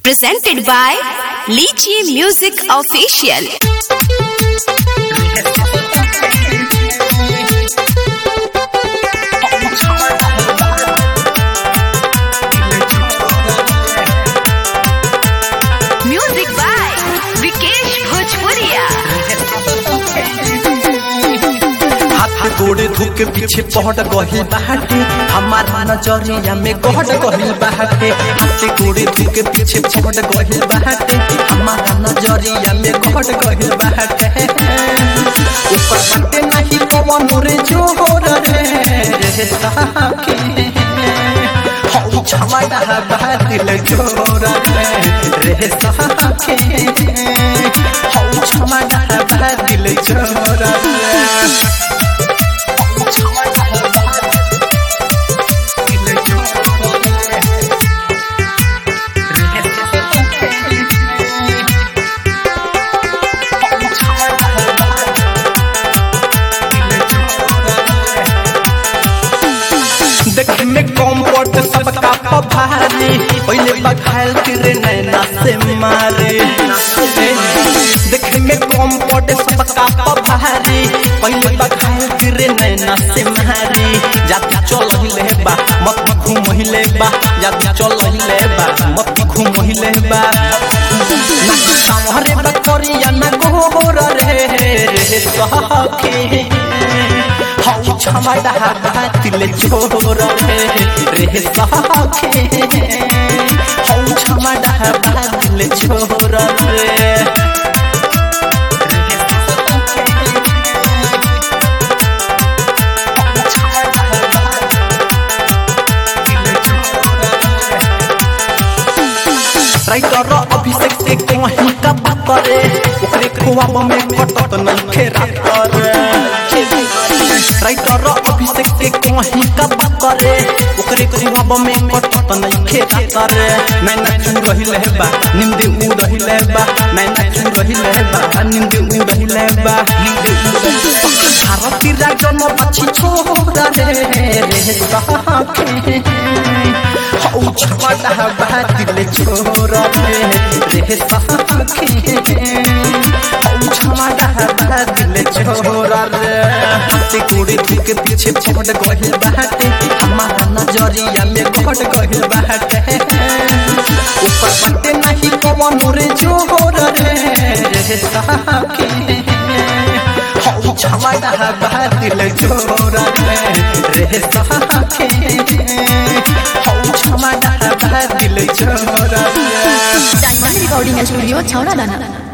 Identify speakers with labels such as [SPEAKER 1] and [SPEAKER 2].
[SPEAKER 1] presented by Lychee Music Official. Music by Vikesh Bhojpuria.
[SPEAKER 2] हाथ गोड़े धुके पीछे पहट गहिल बाटे हमार नजरिया में गहट गहिल बाटे हाथ गोड़े धुके पीछे पहट गहिल बाटे हमार नजरिया में गहट गहिल बाटे ऊपर बाटे नहीं पवन रे जोर रे रे साके हौ छमाडा बातिल जोर रे रे साके हौ छमाडा बातिल जोर रे देखे में कॉम्पोर्ट सबका पभारी पहले बखाल तेरे नैना से मारे देखे में कॉम्पोर्ट सबका पभारी पहले बखाल तेरे नैना से मारे जाति चल हिले बा मत घूम हिले बा जाति चल हिले बा मत घूम हिले बा ना सामरे बकरिया ना गोर रे रे सखी हौ छमाडा बातिल छोर रे रे सखे हौ छमाडा बातिल छोर रे राइटर अभिषेक से कहीं का बात करे ओकरे खुआब में कटत नहीं खेरा करे राइटर अभिषेक से कहीं का बात करे ओकरे खुआब में कटत नहीं खेरा करे मैं नचू रहिले बा नींद उ रहिले बा मैं नचू रहिले बा नींद उ रहिले बा नींद उ रहिले बा भारती राजन बची छोरा रे रे सखे हौ छमाडा बातिल छोर रे रे सखे हौ छमाडा बातिल छोर रे से कुड़ी के पीछे पट गहिल बाटे हमारा नजरिया में घट गहिल बाटे ऊपर बाटे नहीं पवन रे जोर रे रे सखे हौ छमाडा बातिल छोर रे रे सखे हौ छमाडा बातिल छोर रे
[SPEAKER 3] डायमंड रिकॉर्डिंग स्टूडियो छौड़ा दाना